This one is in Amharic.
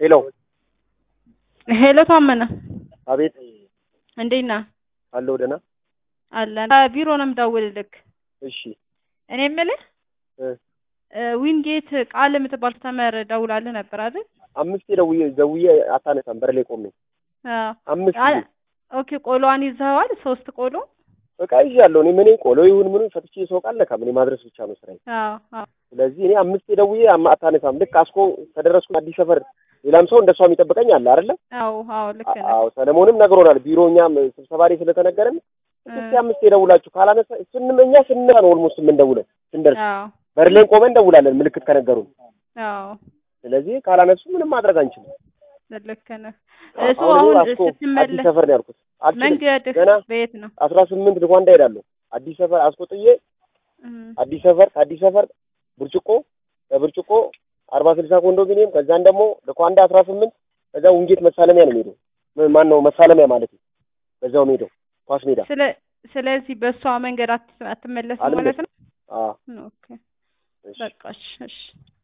ሄሎ ሄሎ ታመነ አቤት እንዴት ነህ? አለሁ ደህና አለን ቢሮ ነው የምደውልልክ። እሺ እኔ የምልህ እ እ ዊንጌት ቃል የምትባል ተመር ደውላልህ ነበር አይደል? አምስቴ ደውዬ ደውዬ አታነሳም በር ላይ ቆሜ አዎ። አምስት አ- ጊዜ ኦኬ ቆሎዋን ይዘኸዋል? ሶስት ቆሎ? በቃ ይዣለሁ እኔ ምን ቆሎ ይሁን ምኑን ፈትቼ ሰው ቃል ለካም እኔ ማድረስ ብቻ ነው ስራዬ አዎ አዎ ስለዚህ እኔ አምስቴ ደውዬ አማ- አታነሳም ልክ አስኮ ከደረስኩ አዲስ ሰፈር ሌላም ሰው እንደሷ የሚጠብቀኝ አለ አይደለ አዎ አዎ ልክ ነህ። አዎ ሰለሞንም ነግሮናል ቢሮ እኛም ስብሰባ ላይ ስለተነገረን እስኪ አምስቴ ደውላችሁ ካላነሳ ስንመኛ ስንመጣ ነው ኦልሞስት የምንደውለው ስንደርስ አዎ በር ላይ ቆመን እንደውላለን ምልክት ከነገሩን አዎ ስለዚህ ካላነሱ ምንም ማድረግ አንችልም ልክ ነህ። አዎ፣ እሱ አሁን አሁን አስኮ አዲስ ስትመለስ ሰፈር ነው ያልኩት አልችልም መንገድህ ገና በየት ነው? አስራ ስምንት ልኳንዳ ሄዳለሁ አዲስ ሰፈር አስቆጥዬ እም፣ አዲስ ሰፈር ከአዲስ ሰፈር ብርጭቆ ከብርጭቆ አርባ ስልሳ ኮንዶሚኒየም ከዛን ደግሞ ልኳንዳ አስራ ስምንት ከዛ ውንጌት መሳለሚያ ነው የሚሄደው ም- ማን ነው መሳለሚያ ማለት ነው በዛው ሜዳው ኳስ ሜዳ ስለ ስለዚህ በእሷ መንገድ አት- አትመለስም አልመለስም። ማለት ነው? አዎ ኦኬ እሺ በቃ እሺ እሺ